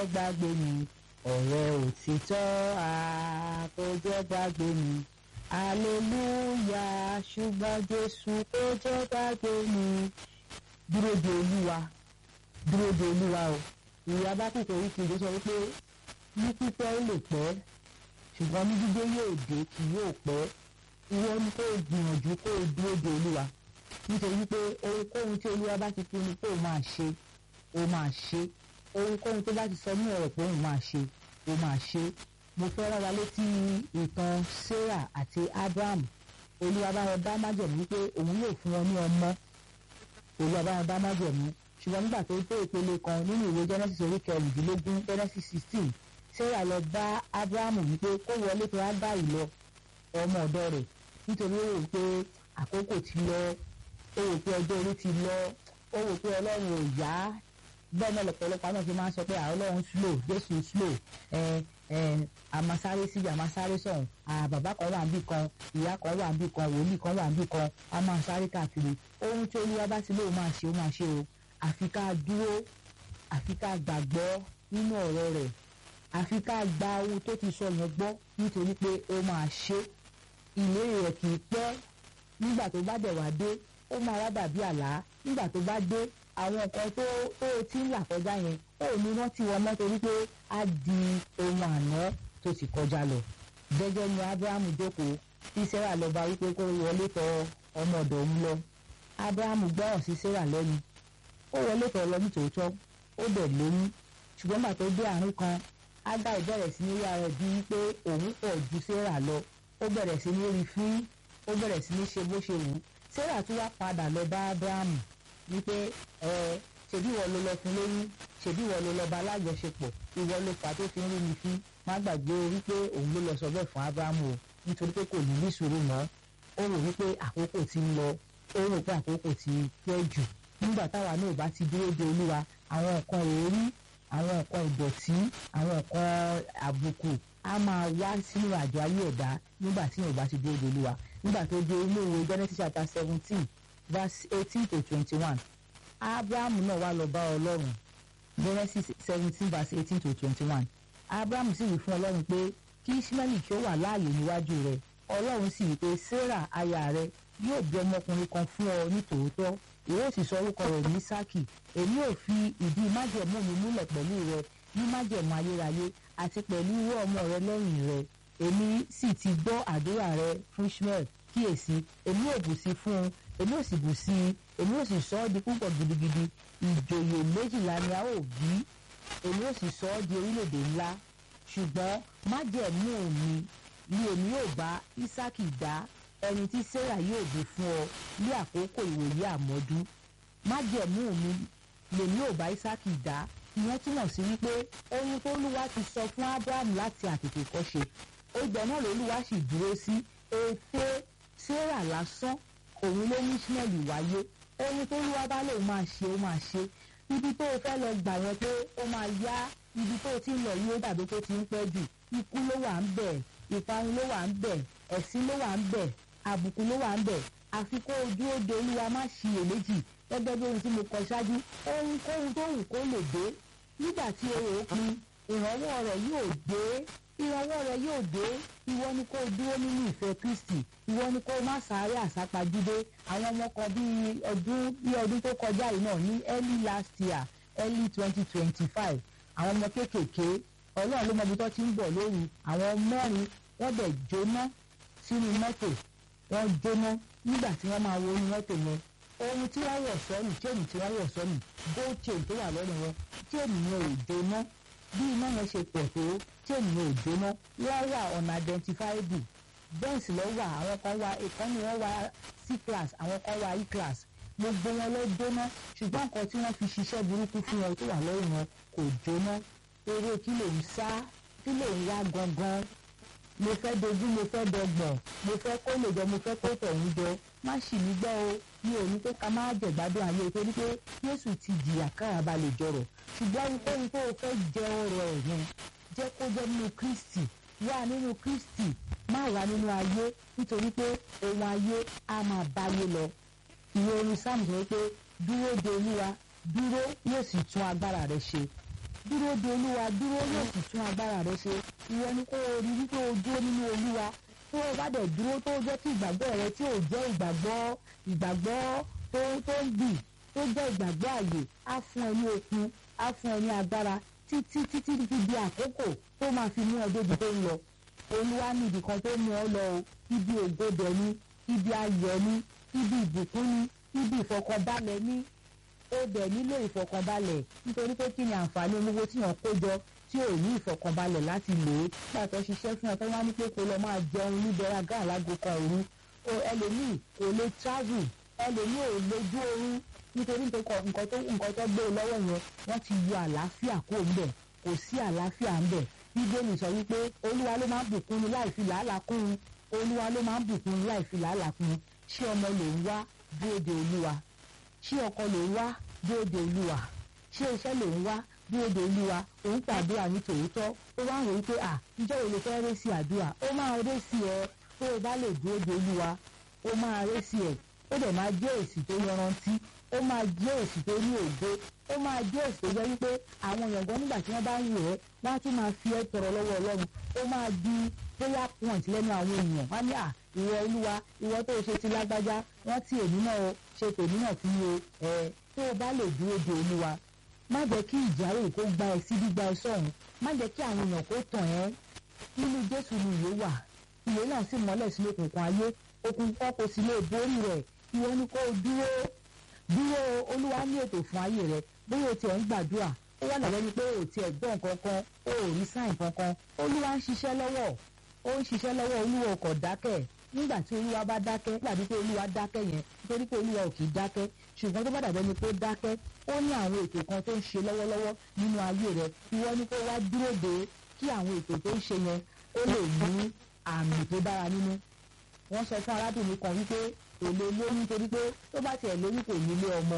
gbàgbé mi ọ̀rẹ́ òtítọ́ a kò jẹ́ gbàgbé mi aleluya ṣùgbọ́n jésù kò jẹ́ gbàgbé mi dúró de olúwa dúró de olúwa o ìyá bá kìkọ̀ orí kejì sọ wípé ní pípẹ́ ó lè pẹ́ ṣùgbọ́n ní dídé yóò dé kì yóò pẹ́ ìwọ ni kó o gbìyànjú kó o dúró de olúwa nítorí pé ohunkóhun tí olúwa bá ti pinnu pé o máa ṣe o máa ṣe ohunkóhun tó bá ti sọ ní ọ̀rọ̀ pé òun máa ṣe o máa ṣe mo fẹ́ rán wa létí ìtàn sarah àti abraham olúwa bá wọn dá májẹ̀mú wípé òun yóò fún wọn ní ọmọ olúwa bá wọn dá májẹ̀mú ṣùgbọ́n nígbà tó tó ìpele kan nínú ìwé genesis orí kẹrìndínlógún genesis sixteen sarah lọ bá abraham wípé kó wọlé tó á bá ìlọ ọmọ ọ̀dọ̀ rẹ̀ nítorí ó rò pé àkókò ti lọ ó rò pé ọjọ́ orí ti lọ ó rò pé ọlọ́run ò yá bẹ́ẹ̀ náà lọ́pọ̀lọpọ̀ àwọn fi máa ń sọ pé àwọn ọlọ́run slow jésù slow ẹ ẹ àmàsáré síbi àmàsáré sọ̀hún bàbá kan wà níbì kan ìyá kan wà níbì kan wòlíì kan wà níbì kan a máa sáré káàkiri ohun tí olúwa bá ti lóun máa ṣe ó máa ṣe o àfi ká dúró àfi ká gbàgbọ́ nínú ọ̀rọ̀ rẹ̀ àfi ká gba ohun tó ti sọ yẹn gbọ́ nítorí pé ó máa ṣe ìlérí rẹ̀ kì í pẹ́ nígbà tó bá dẹ̀ wá dé ó máa wá dàbí àlá nígbà tó bá dé àwọn nǹkan tó tó ti ń là kọjá yẹn ó ní rántí wọn mọ́ torí pé á di ohun àná tó ti kọjá lọ gẹ́gẹ́ ni abrahamu jókòó tí sarah lọ bá wípé kó wọlé tọ̀ ọmọ ọ̀dọ̀ òun lọ abrahamu gbọ́ràn sí sarah lẹ́nu ó wọlé tọ̀ lọ nítòótọ́ ó dẹ̀ lóyún ṣùgbọ́n nígbà tó dé àárín kan ágá ìbẹ̀rẹ̀ sí ní rí ara ẹ̀ bíi wípé òun pọ̀ ju sarah lọ ó bẹ̀rẹ̀ sí ní rí fín ó bẹ̀rẹ̀ sí ní ṣe bó ṣe wù ú sarah tún wá padà lọ bá abrahamu wípé ẹ ṣèbí ìwọ ló lọ fún lóyún ṣèbí ìwọ ló lọ bá alájọṣepọ̀ ìwọ ló fà á tó fi ń rí mi fín má gbàgbé wípé òun ló lọ sọ bẹ́ẹ̀ fún abrahamu o nítorí pé kò ní ní sùúrù mọ́ ó rò wípé àkókò ti ń lọ ó rò pé àkókò ti pẹ́ jù nígbà táwa náà bá ti dúró de olúwa àwọn nǹkan èérí àwọn nǹkan ìdọ̀tí àwọn nǹkan àbùkù a máa wá sínú àjọ ayé ẹ̀dá nígbà tí yóò bá ti dúró de olúwa nígbà tó dé ilé ìwé genesis chapter seventeen verse eighteen to twenty-one abraham náà wá lọ bá ọlọ́run genesis seventeen verse eighteen to twenty-one abraham sì wí fún ọlọ́run pé kí ismaili kí ó wà láàyè níwájú rẹ̀ ọlọ́run sì wí pé sarah aya rẹ̀ yóò bí ọmọkùnrin kan fún ọ ní tòótọ́ ìwé sì sọ orúkọ rẹ̀ ní sákì èmi ò fi ìdí májẹ̀mú mi múlẹ̀ pẹ̀lú rẹ ní májẹ̀mú ayérayé àti pẹ̀lú irú ọmọ rẹ lẹ́yìn rẹ èmi sì ti gbọ́ àdúrà rẹ fún ishmael kíyèsí èmi ò bù sí fún un èmi ò sì bù sí i èmi ò sì sọ ọ́ di púpọ̀ gidigidi ìjòyè méjìlá ni a ó bí èmi ò sì sọ ọ́ di orílẹ̀-èdè ńlá ṣùgbọ́n májẹ̀mú mi ni èmi yóò bá ísákì dá ẹni tí sarah yóò bí fún ọ ní àkókò ìwòye àmọ́dú májẹ̀mú mi lèmi yóò bá ísákì dá ìyẹn túmọ̀ sí wípé ohun tó lúwa ti sọ fún abraham láti àtètè kọ́ṣe ìgbà náà lolúwa sì dúró sí ète sarah lásán òun ló mú ismail wáyé ohun tó lúwa bá lòun máa ṣe ó máa ṣe ibi tó o fẹ́ lọ gbà yẹn pé ó máa yá ibi tó o ti ń lọ yìí ó dàbí tó ti ń pẹ́ jù ikú ló wà ń bẹ̀ ìparun ló wà ń bẹ̀ ẹ̀sín ló wà ń bẹ̀ àbùkù ló wà ń bẹ̀ àfi kó ojú ó de olúwa má ṣiyèméjì gẹ́gẹ́ bí ohun tí mo kọ ṣáájú ohunkóhun tó wù kó lè dé nígbà tí o rò ó pin ìrànwọ́ rẹ̀ yóò dé ìrànwọ́ rẹ̀ yóò dé ìwọ ni kó dúró nínú ìfẹ́ kristi ìwọ ni kó má sáré àsápajúdé àwọn ọmọ kan bíi ọdún bíi ọdún tó kọjá yìí náà ní early last year early twenty twenty five àwọn ọmọ kéékèèké ọlọ́run ló mọ ibi tó ti ń bọ̀ lóru àwọn mẹ́rin wọ́n dẹ̀ jóná sínú mọ́tò wọ́n jóná nígbà tí wọ́n máa wo inú mọ́tò yẹn ohun tí wọ́n wọ̀ sọ́nù chain tí wọ́n wọ̀ sọ́nù gold chain tó wà lọ́rùn wọn chain yẹn ò jóná bí iná yẹn ṣe pọ̀ tó chain yẹn ò jóná wọ́n wà unidentifiable benz lọ wà àwọn kan wà ìkànnì wọn wà c class àwọn kan wà e class gbogbo wọn ló jóná ṣùgbọ́n nǹkan tí wọ́n fi ṣiṣẹ́ burúkú fún wọn tó wà lọ́rùn wọn kò jóná eré kí ló ń sá kí ló ń wá gangan mo fẹ́ dojú mo fẹ́ dọgbọ̀n mo fẹ́ kó lè jọ mo fẹ́ kó tọ̀hún jọ má ṣì mí gbọ́ o mi ò ní pé ká má jẹ̀gbádùn ayé torí pé Jésù ti jìyà káyàbá lè jọrọ̀ ṣùgbọ́n ohunkóhun tó o fẹ́ jẹ ọrọ̀ ẹ̀ yẹn jẹ́ kó jẹ́ nínú Kristi wà nínú Kristi má wà nínú ayé nítorí pé ohun ayé á máa báyé lọ ìwé orin Sáàmù sọ pé dúró de Olúwa dúró yóò sì tún agbára rẹ ṣe dúró de olúwa dúró yóò sì tún agbára rẹ ṣe ìwọ ni kó o rí wípé o dúró nínú olúwa tó o bá dẹ̀ dúró tó jẹ́ kí ìgbàgbọ́ rẹ tí ò jẹ́ ìgbàgbọ́ ìgbàgbọ́ tó tó ń bì tó jẹ́ ìgbàgbọ́ àyè á fún ẹ ní okun á fún ẹ ní agbára títí títí fi di àkókò tó máa fi mú ẹ débi tó ń lọ olúwa ní ibì kan tó mú ọ lọ o ibi ògodẹ ní ibi ayọ̀ ní ibi ìbùkún ní ibi ìfọkànbalẹ̀ ní ó dẹ̀ nílò ìfọkànbalẹ̀ nítorí pé kí ni àǹfààní olówó tí yàn kó jọ tí ò ní ìfọkànbalẹ̀ láti lò ó pàtó ṣiṣẹ́ fún ẹ tó wá ní pé kó lọ máa jẹun níbẹ̀rẹ̀ àgá àlágò kan òru ẹlòmíì kò lè travel ẹlòmíì ò lójú oorun nítorí nǹkan tó nǹkan tó gbé lọ́wọ́ yẹn wọ́n ti yọ àlàáfíà kó ń bẹ̀ kò sí àlàáfíà ń bẹ̀ bíbélì sọ wípé olúwa ló máa ń bùkún ni láì fi làálàá kún un olúwa ló máa ń bùkún ni láì fi làálàá kún un ṣé ọmọ ló ń wá dúró de olúwa ṣé ọkọ ló ń wá dúró de olúwa ṣé iṣẹ́ ló ń wá dúró de olúwa òun pàdúrà ní tòótọ́ ó wá ń rò wípé à ǹjẹ́ òun lè fẹ́ ré sí àdúrà ó máa ré sí ẹ tó o bá lè dúró de olúwa ó máa ré sí ẹ ó dẹ̀ máa jẹ́ èsì tó yanrantí ó máa jẹ́ èsì tó ní ògo ó máa jẹ́ èsì tó jẹ́ wípé àwọn èèyàn gan nígbà tí wọ́n bá ń wò ẹ́ wọ́n á tún máa fi ẹ́ tọrọ lọ́wọ́ ọlọ́run ó máa di prayer point lẹ́nu àwọn èèyàn wọ́n á ní à ìwọ olúwa ìwọ tó o ṣe ti lágbájá wọ́n ti èmi náà o ṣe tèmi náà fún mi o ẹ̀ tó o bá lè dúró de olúwa má jẹ́ kí ìjárè kó gba ẹ sí gbígba ẹ sọ̀hún má jẹ́ kí àwọn èèyàn kó tàn ẹ́ nínú jésù ni ìwé wà ìwé náà sì mọ́lẹ̀ sí òkùnkùn ayé òkùnkùn kò sì lè borí rẹ̀ ìwọ ni kó o dúró dúró olúwa ní ètò fún ayé rẹ bóyá o tiẹ̀ ń gbàdúrà ó wà lọ́wọ́ ni pé o tiẹ̀ gbọ́ nǹkan kan o ò rí sáìn kankan olúwa ń ṣiṣẹ́ lọ́wọ́ ó ń ṣiṣẹ́ lọ́wọ́ olúwa kò dákẹ́ nígbà tí olúwa bá dákẹ́ nígbà tí olúwa dákẹ́ yẹn nítorí pé olúwa ò kì í dákẹ́ ṣùgbọ́n tó bá dàbẹ́ ni pé ó dákẹ́ ó ní àwọn ètò kan tó ń ṣe lọ́wọ́lọ́wọ́ nínú ayé rẹ ìwọ ni kó wá dúró de kí àwọn ètò tó ń ṣe yẹn ó lè ní àmì tó dára nínú wọ́n sọ fún arábìnrin kan wípé kò lè lóyún nítorí pé tó bá tiẹ̀ lóyún kò ní ilé ọmọ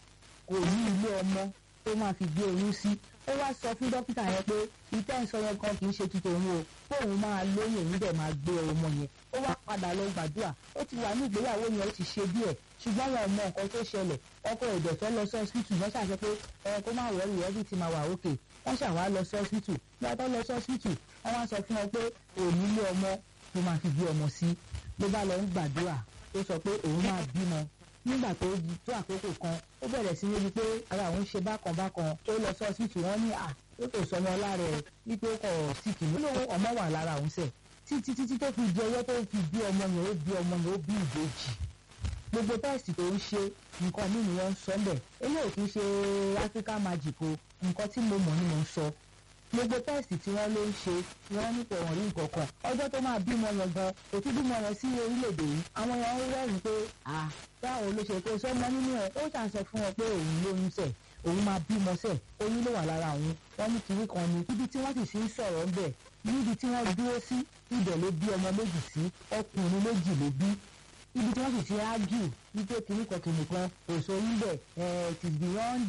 kò ní ilé ọmọ tó máa fi gbé oyún sí ó wá sọ fún dókítà yẹn pé ìtẹ́ ìsọ yẹn kan kì í ṣe tuntun òun o fóun máa lóyún òun dẹ̀ máa gbé ọmọ yẹn ó wá padà lọ gbàdúrà ó ti wà ní ìgbéyàwó yẹn ó ti ṣe díẹ̀ ṣùgbọ́n wọn ò mọ nǹkan tó ṣẹlẹ̀ ọkọ ẹ̀dẹ̀ fẹ́ lọ sí hospital wọ́n ṣàṣẹ pé ẹ kó má wọrí ẹbí ti máa wà òkè wọ́n ṣàwá lọ sí hospital bí wọ́n tó lọ sí hospital wọ́n wá sọ fún wọn pé òní ilé ọmọ tó máa fi gbé ọmọ sí ló bá lọ ń gbàdúrà ó sọ pé òun máa bímọ nígbà tó tó àkókò kan ó bẹ̀rẹ̀ sí ní pé ara òun ṣe bákan bákan tó lọ sí ọsibítù wọn ní à ó kò sọmọ lára ẹ wípé ó kọ síkì ló lóun ọmọ wà lára òun sẹ títí títí tó fi di ọwọ́ tó fi bí ọmọ yẹn ó bí ọmọ yẹn ó bí ìbejì gbogbo tẹ́ẹ̀sì tó ń ṣe nǹkan mí ni wọ́n ń sọ bẹ́ẹ̀ eléyìí kì í ṣe African magic o nǹkan tí mo mọ̀ ni mo ń sọ gbogbo tẹ́ẹ̀sì tí wọ́n ló ń ṣe wọ́n ní kò wọ́n rí nǹkan kan ọjọ́ tó máa bímọ yẹn gan kò tún bímọ yẹn sí orílẹ̀-èdè yìí àwọn èèyàn ń rẹ́rìn pé à báwo ló ṣe kó sọ́mọ nínú ẹ̀ ó ṣàṣẹ fún wọn pé òun lóyún sẹ̀ òun máa bímọ sẹ̀ oyún ló wà lára òun wọ́n ní kiri kan ni níbi tí wọ́n sì sí ń sọ̀rọ̀ ń bẹ̀ níbi tí wọ́n dúró sí ibẹ̀ ló bí ọmọ méjì sí ọkùnrin méjì ló bí ibi tí wọ́n sì ti ágìl wípé kiri kan kiri kan èso yín bẹ̀ it is beyond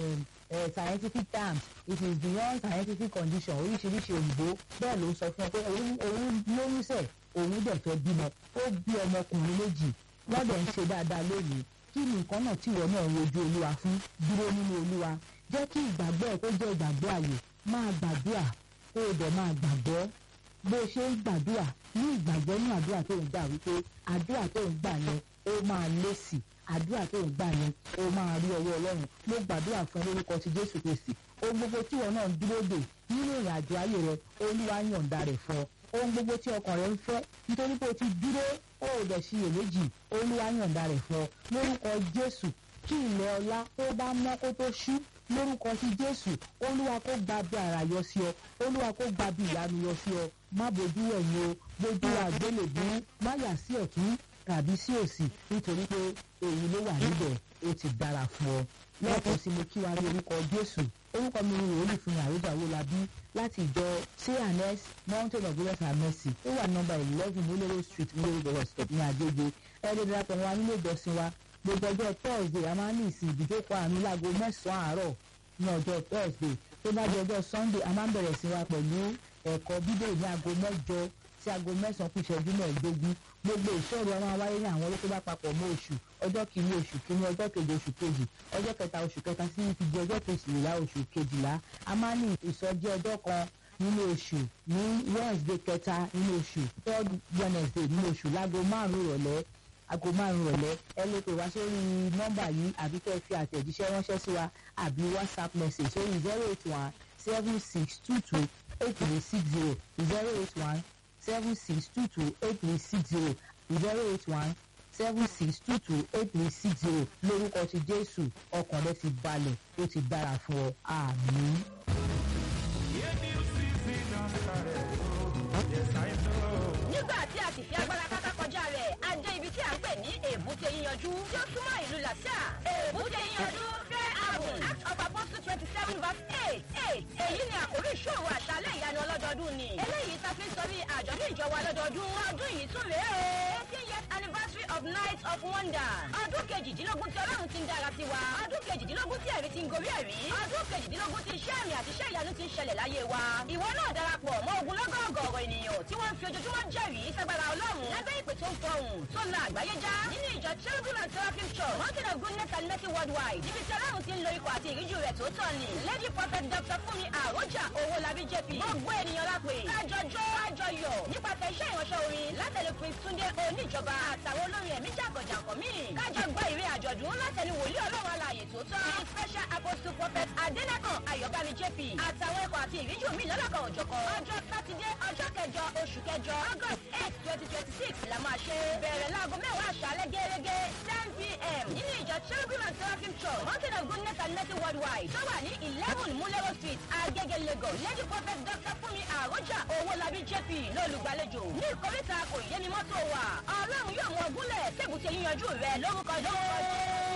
uh, scientific terms it is beyond scientific condition oríṣiríṣi òyìnbó bẹ́ẹ̀ ló ń sọ fún ọ pé òun lóyún sẹ̀ òun dẹ̀ fẹ́ bímọ ó bí ọmọkùnrin méjì wọ́n dẹ̀ ń ṣe dáadáa lónìí kí ni nǹkan náà tí ìwọ náà ń wojú olúwa fún dúró nínú olúwa jẹ́ kí ìgbàgbọ́ ẹ̀ kó jẹ́ ìgbàgbọ́ àyè máa gbàdúrà kó o dẹ̀ máa gbàgbọ́ bó o ṣe ń gbàdúrà ní ìgbàgbọ́ ní àdúrà tó ń gbà wípé àdúrà tó ń gbà yẹn ó máa lésì àdúrà tó ń gbà yẹn ó máa rí ọwọ́ ọlọ́run mo gbàdúrà fún lórúkọ ti jésù kristi ohun gbogbo tí ìwọ náà ń dúró dè nínú ìrìn àjò ayé rẹ olúwa yọ̀ǹda rẹ̀ fún ọ ohun gbogbo tí ọkàn rẹ ń fẹ́ nítorí pé o ti dúró ó ò dẹ̀ ṣiyèméjì olúwa yọ̀ǹda rẹ̀ fún ọ lórúkọ jésù kí ilẹ̀ ọlá tó bá mọ́ kó tó ṣú lórúkọ ti jésù olúwa kó gba bí ara yọ sí ọ olúwa kó gba bí ìyanu yọ sí ọ má bójú ẹ̀yìn o bójú àgbélébú má yà sí ọ̀tún tàbí sí òsì nítorí pé èyí ló wà níbẹ̀ ó ti dára fún ọ lẹ́ẹ̀kan sí mo kí wa ní orúkọ jésù orúkọ mi ni wòlíì fún àròjà wọlábí láti ìjọ cns mountain of grace and mercy ó wà nọ́mbà eleven múlẹ́rọ̀ street múlẹ́rọ̀ bus stop ní àjẹjẹ ẹ̀ẹ́dẹ̀ darapọ̀ wa nílé ìjọsìn wa gbogbo ọjọ́ thursday a máa ń ní ìsìn ìdíjókòó àánú láago mẹ́sàn-án àárọ̀ ní ọjọ́ thursday tó bá di ọjọ́ sunday a máa ń bẹ̀rẹ̀ sí wa pẹ̀lú ẹ̀kọ́ bíbélì ní aago mẹ́jọ sí aago mẹ́sàn-án kù ìṣẹ́jú mẹ́ẹ̀ẹ́dógún gbogbo ìṣòro ọmọ wáyé ní àwọn olóko bá papọ̀ mọ́ oṣù ọjọ́ kìíní oṣù kìíní ọjọ́ kejì oṣù kejì ọjọ́ kẹta oṣù kẹta sí ti di ọjọ́ kejìlá oṣù kejìlá a máa ní ìsọjí ọjọ́ kan nínú oṣù ní wednesday kẹta nínú oṣù third wednesday nínú oṣù láago márùn-ún ìrọ̀lẹ́ aago márùn-ún ìrọ̀lẹ́ ẹ lè pè wá sórí nọ́mbà yìí àbí kẹ́ ẹ fi àtẹ̀jíṣẹ́ ránṣẹ́ sí wa àbí whatsapp message sórí zero eight one seven six two two eight three six zero zero eight one seven six two two eight three six zero zero eight one seven six two two eight three six zero lórúkọ ti jésù ọkàn rẹ ti balẹ̀ ó ti dára fún ọ àmín. nígbà tí a sì fi agbára káká kọjá rẹ̀ a dé ibi tí a ń pè ní èbúté yíyanjú tí ó súnmọ́ ìlú làṣà èbúté yíyanjú fẹ́ ààbùn act of apostle twenty seven verse eight eight èyí ni àkórí ìṣòro àṣálẹ̀ ìyanu ọlọ́dọọdún ni eléyìí ta fi ń sọrí àjọ̀dún ìjọba ọlọ́dọọdún ọdún yìí tún rèé o eighteen years anniversary of night of wonder ọdún kejìdínlógún tí ọlọ́run ti ń dára sí wa ọdún kejìdínlógún tí ẹ̀rí ti ń gorí ẹ̀rí ọdún kejìdínlógún tí iṣẹ́ àmì àti iṣẹ́ ìyanu ti ń ṣẹlẹ̀ láyé wa ìwọ náà darapọ̀ mọ́ ogun lọ́gọ̀ọ̀gọ̀ ènìyàn tí wọ́n ń fi ojoojúmọ́ jẹ́rìí sagbara ọlọ́run lábẹ́ ìpè tó ń fọhùn tó la àgbáyé já nínú ìjọ cherubim and seraphim church mountain of goodness and mercy worldwide níbi tí ọlọ́run ti ń lo ikọ̀ àti ìríjú rẹ̀ tó tọ̀ ni lady prophet dr fúnmi àròjà owó labí jp gbogbo ènìyàn lápè kájọjọ́ àjọyọ̀ nípasẹ̀ iṣẹ́ ìránṣẹ́ orin látẹ̀lé prince túndé oníjọba àtàwọn olórin ẹ̀mí jàǹkànjàǹkàn míì kájọ gbọ́ ìrè àjọ̀dún látẹ̀lé wòlíì ọlọ́run alààyè tó tọ́ the special apostle prophet adẹ́nàkàn ayọ̀bámi jp àtàwọn ikọ̀ àti ìríjú mi lọ́lọ́kan òjọ̀kan ọjọ́ sátidé ọjọ́ kẹjọ oṣù kẹjọ august eight twenty twenty six la máa ṣe bẹ̀rẹ̀ láago mẹ́wàá àṣálẹ́ gẹ́gẹ́ ten pm nínú ìjọ cherubim and seraphim church mountain of goodness and mercy worldwide tó wà ní eleven mulero street agege lagos lady prophet dr fúnmi àròjà owólabí jp lólùgbàlejò ní ìkórìtà kò yé ni mọ́tò wà ọlọ́run yóò mú ọgúnlẹ̀ tẹ́bùtẹ́ yíyanjú rẹ lórúkọ jọ́